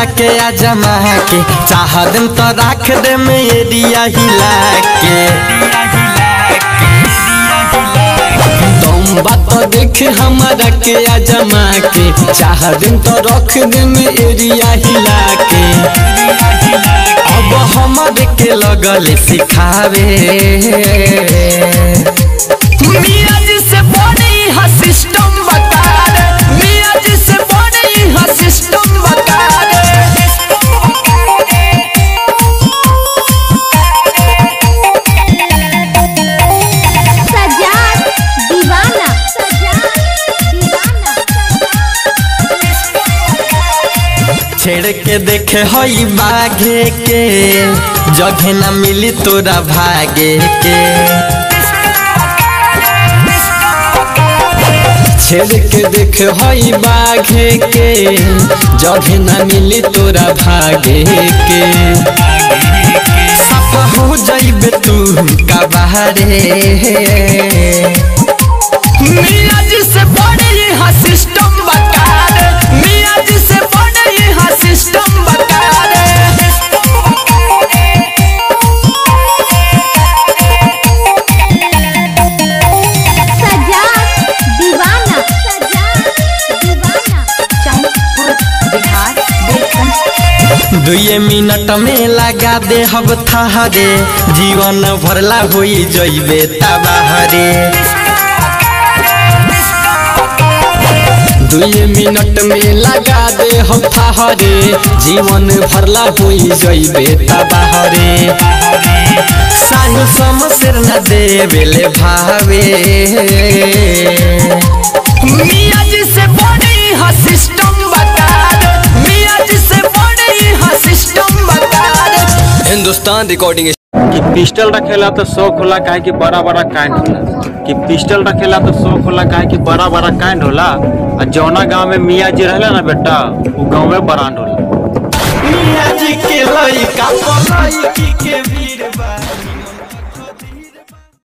हमारा के आजमा के चाह देम तो राख दे एरिया हिला के तुम बात देख हमारा के आजमा के चाह देम तो रख देम एरिया हिला के अब हमारे के लगल सिखावे मियाँ जी से बड़ी हा सिस्टम बता दे मियाँ जी से बड़ी हा सिस्टम बता दे सजाद दीवाना सजाद दीवाना छेड़ के देखे हई बाघे के जगह न मिली तोरा भागे के छेड़ के देखे हई बाघे के जगह न मिली तोरा भागे के सफा हो जाइबे तू कबारे मियाँ जी से बड़े यहाँ सिस्टम बता दे मियाँ जी से बड़े यहाँ सिस्टम बता दे सजाद दीवाना सजाद दीवाना चंद्रपुर बिहार बेलखंड दुए मिनट में लगा दे हब थहरे जीवन भरला होई जइबे तबाहरे दुए मिनट में लगा दे हम थहरे जीवन भरला होई जइबे तबाहरे सानु समसेर न देवेले भावे मियाँ जी से बड़ी हा सिस्टम बता दे मियाँ जी से बड़ी हा सिस्टम बता दे हिंदुस्तान रिकॉर्डिंग कि पिस्टल रखेला तो शौक होला काहे कि बड़ा बड़ा कांड होला कि पिस्टल रखेला तो शौक होला काहे कि बड़ा बड़ा कांड होला आ जौना गांव में मियाँ जी रहला ना बेटा वो गांव में बरांड होला मियाँ जी के लइका पलई के